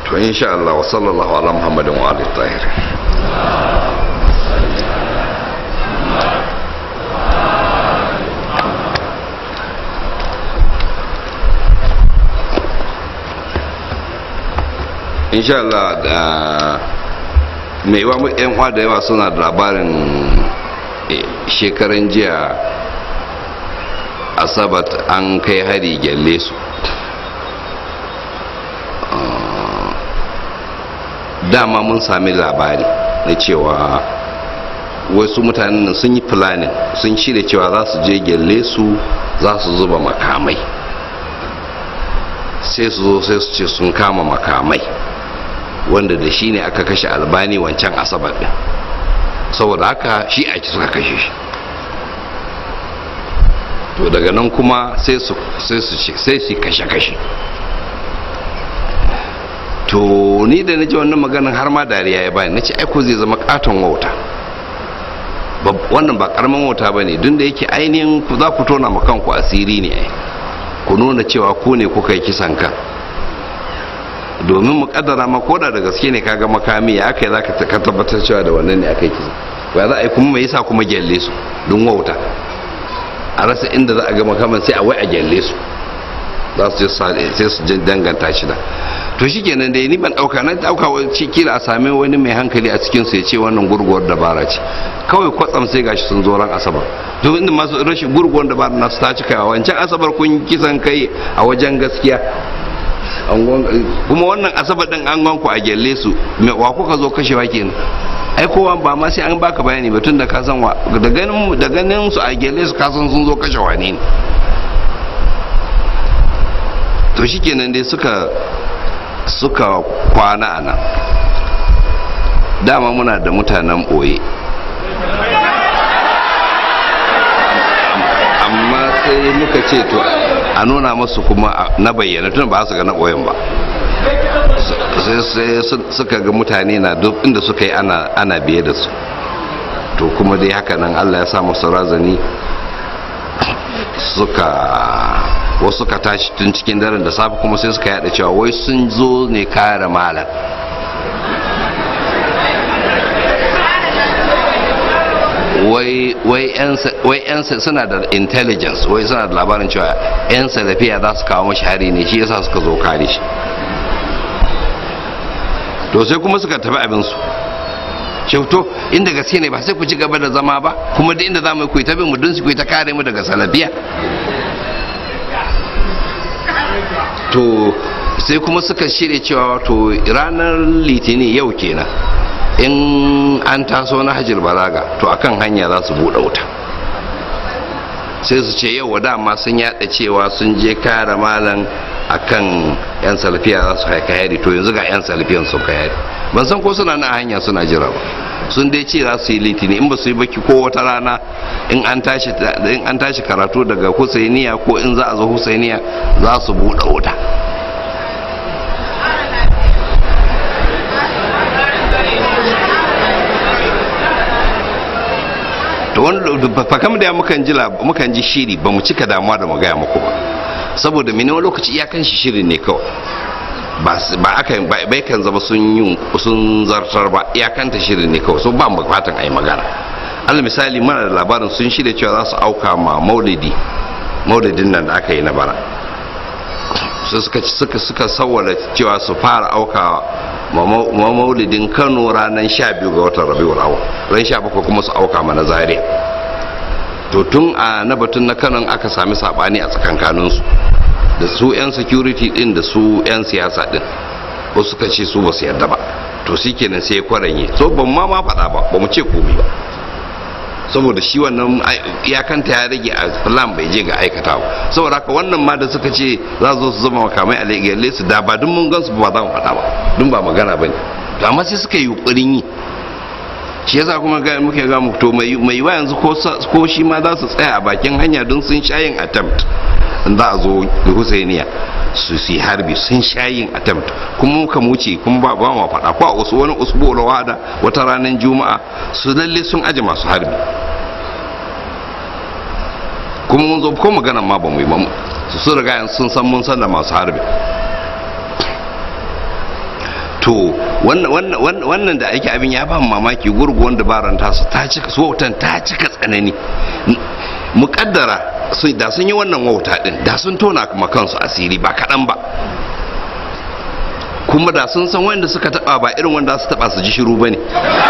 to insha Allah wa sallallahu ala muhammadin wa alihi tahir insha Allah da mai wa yan uwa da yawa suna da labarin shekaran jiya asabat an kai hari gyalle su dama mun sami labari na cewa wasu mutanen sun yi planning sun shirya cewa za su je gyalle su za su zuba makamai sai su zo sai su ce sun kama makamai wanda da shi ne aka kashe albani wancan asabar din saboda haka shi a suka kashe shi to daga nan kuma sai su kashe-kashe to ni da na ji wannan maganin har ma dariya ya bani na ce aiko zai zama katon wauta wannan ba karamin wauta ba ne duk da yake ainihin ku za ku tona kanku asiri ne ku nuna cewa ku ne kuka yi kisan kan domin mu kaddara ma koda da gaske ne kaga makami ya aka yi za ka tabbatar cewa da wannan ne aka yi kisan ba za a yi kuma mai yasa kuma gyalle su don wauta a rasa inda za a ga makaman sai a wai a gyalle su za su sai su danganta shi da to shi kenan dai ni ban dauka na dauka kila a same wani mai hankali a cikin su ya ce wannan gurguwar dabara ce kawai kwatsam sai gashi sun zo ran asabar to inda masu rashin gurguwar dabara na su ta cika wancan asabar kun kisan kai a wajen gaskiya kuma wannan asabar din an ganku a gyalle su wa kuka zo kashewa kenan ai kowa ba ma sai an baka bayani ba tun da ka san wa da ganin da ganin su a gyalle su kasan sun zo kashe wane ne to shikenan dai suka suka kwana a nan dama muna da mutanen ɓoye amma sai muka ce to a nuna masu kuma na bayyana tun ba su ga na ɓoyen ba sai suka ga mutane na duk inda suka yi ana biye da su to kuma dai haka nan allah ya sa masu razani suka wasu suka tashi tun cikin daren da safe kuma sai suka yada cewa wai sun zo ne kare malam wai yan suna da intelligence wai suna da labarin cewa yan salafiya za su kawo mashi hari ne shi yasa suka zo kare shi to sai kuma suka tafi abinsu to inda gaske ne ba sai ku ci gaba da zama ba kuma da inda za mu yi ta bin mu don su ku ta kare mu daga salafiya to sai kuma suka shirya cewa to ranar litinin yau kenan in an taso na hajjil balaga to akan hanya za su buɗe wuta sai su ce yau dama sun yada cewa sun je kare malam akan yan salafiya za su haika yari to yanzu ga yan salafiyan sun kai yari ban san ko suna na hanya suna jira ba sun dai ce za su yi litini in ba su yi baki ko wata rana in an tashi in an tashi karatu daga husainiya ko in za a zo husainiya za su buɗe wuta to wani fakam da mukan ji mukan ji shiri ba mu cika damuwa da mu gaya muku ba saboda mene wani lokaci iyakan shi shirin ne kawai ba aka bai kan zama sun yi sun zartar ba iyakanta shirin ne kawai so ba mu fatan a yi magana alal misali mana da labarin sun shirya cewa za su auka ma maulidi maulidin nan da aka yi na bara su suka suka suka sawwala cewa su fara auka ma maulidin kano ranar 12 ga watan rabiul awal ran 17 kuma su auka mana zaria to tun a na batun na kanon aka sami sabani a tsakankaninsu da su 'yan security din da su 'yan siyasa din wasu suka ce su ba su yarda ba to shi kenan sai ya kwaranye so ban ma ma faɗa ba ba mu ce komai ba saboda shi wannan iyakanta ya rage a plan bai je ga aikata ba saboda haka wannan ma da suka ce za su su zama makamai a legalle su da ba duk mun gansu ba za mu faɗa ba dun ba magana ba ne amma sai suka yi yunkurin yi shi yasa kuma ga muke ga mu to mai mai wa yanzu ko shi ma za su tsaya a bakin hanya don sun shayin attempt za a zo Husainiya su si harbi sun shayin attempt kuma muka wuce kuma ba ba ma faɗa ko a wasu wani usbu wada wata ranar juma'a su lalle sun aje masu harbi kuma mun zo ko magana ma ba mu yi ba su riga sun san mun san da masu harbi to wannan da ake abin ya ba mamaki gurguwan dabaran tasu ta cika su wautan ta cika tsanani muƙaddara da sun yi wannan wauta din da sun tona kuma kansu asiri ba kaɗan ba kuma da sun san wanda suka taba ba irin wanda su taba su ji shiru ba ne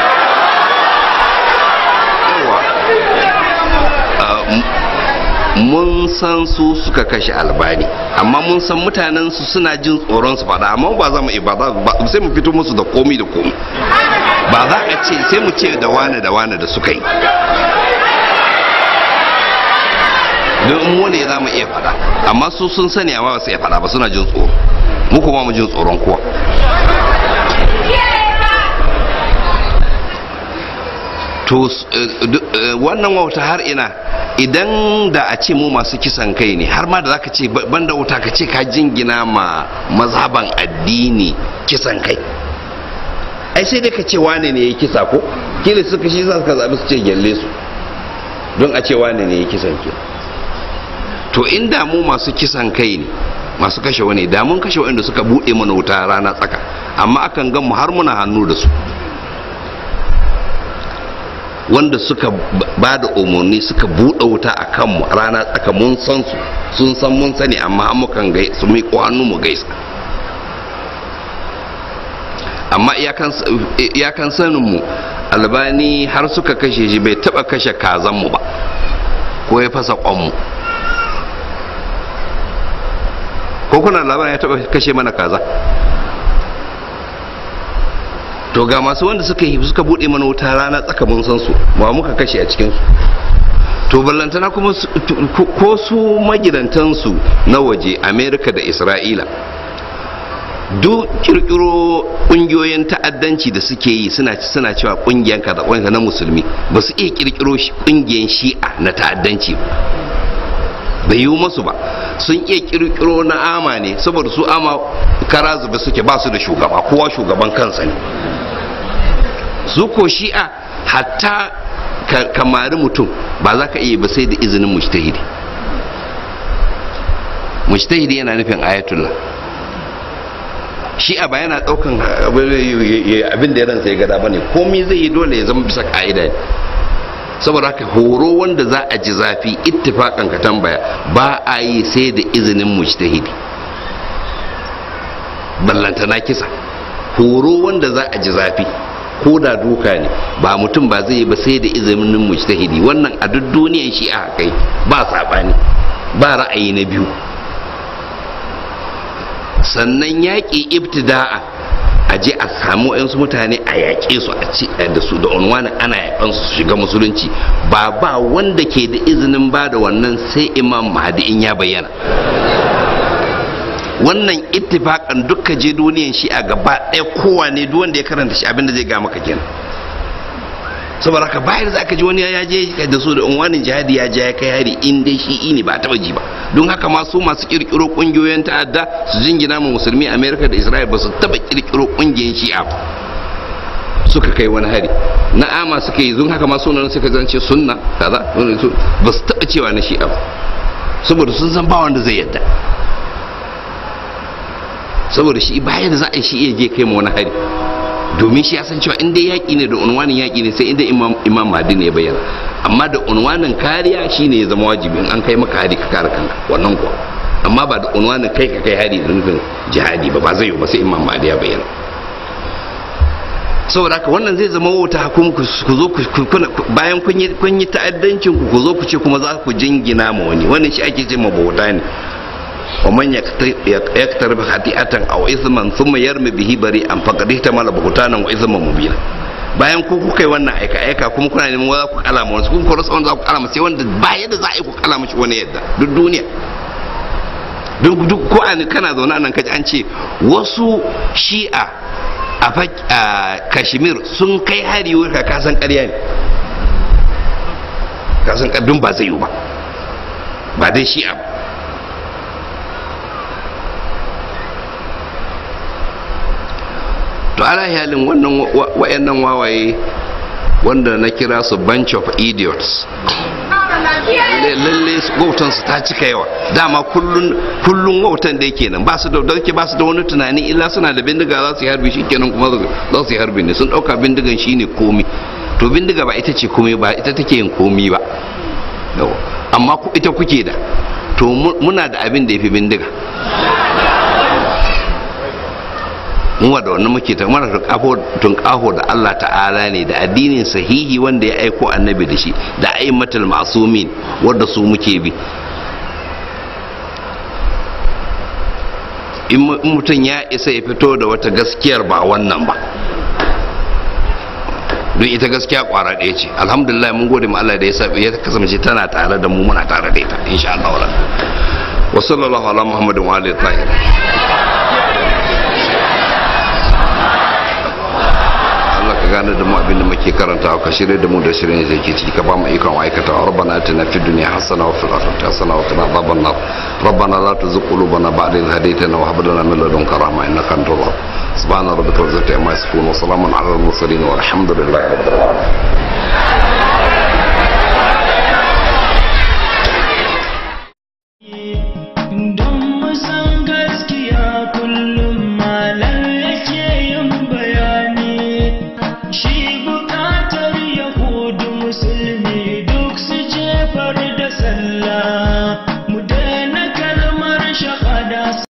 mun san su suka kashe albani amma mun san mutanen su suna jin tsoron su fada amma ba za mu ba sai mu fito musu da komi da komi ba za a ce sai mu ce da wane da wane da suka yi don mu ne za mu iya fada amma su sun sani amma ba su iya fada ba suna jin tsoro mu kuma mu jin tsoron kowa to wannan wauta har ina idan da a ce mu masu kisan kai ne har ma da zaka ce banda wuta ka ce ka jingina ma mazhaban addini kisan kai ai sai dai ka ce wane ne ya kisa ko kila suka shi za ka zaɓi su ce gyalle su don a ce wane ne ya kisan ke to inda mu masu kisan kai ne masu kashe wani da mun kashe wanda suka buɗe mana wuta rana tsaka amma akan gan mu har muna hannu da su wanda suka ba da umarni suka buɗe wuta a kanmu rana tsaka mun san su sun san mun sani amma mukan gai su miƙo hannu mu gaisa amma iyakan sanin mu albani har suka kashe shi bai taɓa kashe kazan mu ba ko ya fasa kwanmu ko kuna labarin ya taɓa kashe mana kaza to ga masu wanda suka yi suka bude mana wuta rana tsaka mun san su ba muka kashe a cikin su to ballantana kuma ko su magidantan su na waje america da isra'ila duk kirkiro kungiyoyin ta'addanci da suke yi suna suna cewa kungiyan kaza kungiyan na musulmi ba su iya kirkiro kungiyan shi'a na ta'addanci bai yiwu masu ba sun iya kirkiro na ama ne saboda su ama kara zube suke ba su da shugaba kowa shugaban kansa ne su ko shi'a hatta kamari mutum ba za ka iya ba sai da izinin mujtahidi mujtahidi yana nufin ayatullah shi'a ba yana daukan abin da ya ransa ya gada ba ne komai zai yi dole ya zama bisa ka'ida ne saboda haka horo wanda za a ji zafi ittifakan ka tambaya ba a yi sai da izinin mujtahidi ballantana kisa horo wanda za a ji zafi ko da duka ne ba mutum ba zai yi ba sai da izinin mujtahidi wannan a duk duniyan shi a kai ba saɓani ba ra'ayi na biyu sannan yaƙi ibtida'a a je a samu yansu mutane a yaƙe su a ci da su da unwanin ana yaƙan su shiga musulunci ba ba wanda ke da izinin ba da wannan sai imam mahdi in ya bayyana wannan ittifakan dukka je duniyan shi a gaba ɗaya kowa ne duk wanda ya karanta shi abinda zai ga maka kenan saboda haka bayan za ka ji wani ya je da su da unwanin jihadi ya je ya kai hari in dai shi ne ba taba ji ba don haka ma su masu kirkiro kungiyoyin ta'adda su jingina ma musulmi amerika da isra'il ba su taba kirkiro kungiyoyin shi'a suka kai wani hari na'ama suka yi don haka ma sunan suka zance sunna kaza ba su taba cewa na shi'a saboda sun san ba wanda zai yadda saboda shi bayan da za a yi shi iya je kai ma wani hari domin shi ya san cewa inda yaƙi ne da unwanin yaƙi ne sai inda imam mahdi ne ya bayyana amma da unwanin kariya shine ya zama wajibi in an kai maka hari ka kare kanka wannan kuwa amma ba da unwanin kai ka kai hari da nufin jihadi ba ba zai yi ba sai imam mahdi ya bayyana saboda haka wannan zai zama wauta kuma ku zo bayan kun yi ta'addancin ku ku zo ku ce kuma za ku jingina ma wani wannan shi ake ce ma bauta ne ومن يقترب خطيئة أو إثما ثم يرمي به بريئا فقد احتمل بهتانا وإثما مبينا bayan ku kuka yi wannan aika aika kuma kuna neman za ku kalama wani kun kora wanda za ku kalama sai wanda ba yadda za a yi ku kalama shi wani yadda duk duniya duk duk ko an kana zaune nan kaji an ce wasu shi'a a kashmir sun kai hari wuri ka kasan ƙarya ne kasan ƙaddun ba zai yi ba ba dai shi'a ba to ala halin wannan wayannan wawaye wanda na kira su bunch of idiots lalle wautan su ta cika yawa dama kullun kullun wautan da yake nan ba su da dauke ba su da wani tunani illa suna da bindiga za su yi harbi shikenan kuma za su yi harbi ne sun dauka bindigan shine komi to bindiga ba ita ce komi ba ita take yin komi ba amma ita kuke da to muna da abin da ya fi bindiga muwa da wannan muke ta mara tunƙaho da Allah ta'ala ne da addinin sahihi wanda ya aiko annabi da shi da aimatul masumin wanda su muke bi in mutum ya isa ya fito da wata gaskiyar ba wannan ba don ita gaskiya kwara ɗaya ce alhamdulillah mun gode ma Allah da ya sabi ya kasance tana tare da mu muna tare da ita insha Allah wa sallallahu ala muhammadin wa alihi tahir gane da mu abin da muke karanta ka shirye da mu da shirin da ke ciki ka ba mu ikon aikata rabbana atina fid dunya hasana wa fil akhirati hasana wa qina adhaban nar rabbana la tuzigh qulubana ba'da idh hadaytana wa hab lana min ladunka rahma innaka antal wahhab subhana rabbika rabbil izzati amma yasifun wa salamun ala al mursalin walhamdulillahi rabbil alamin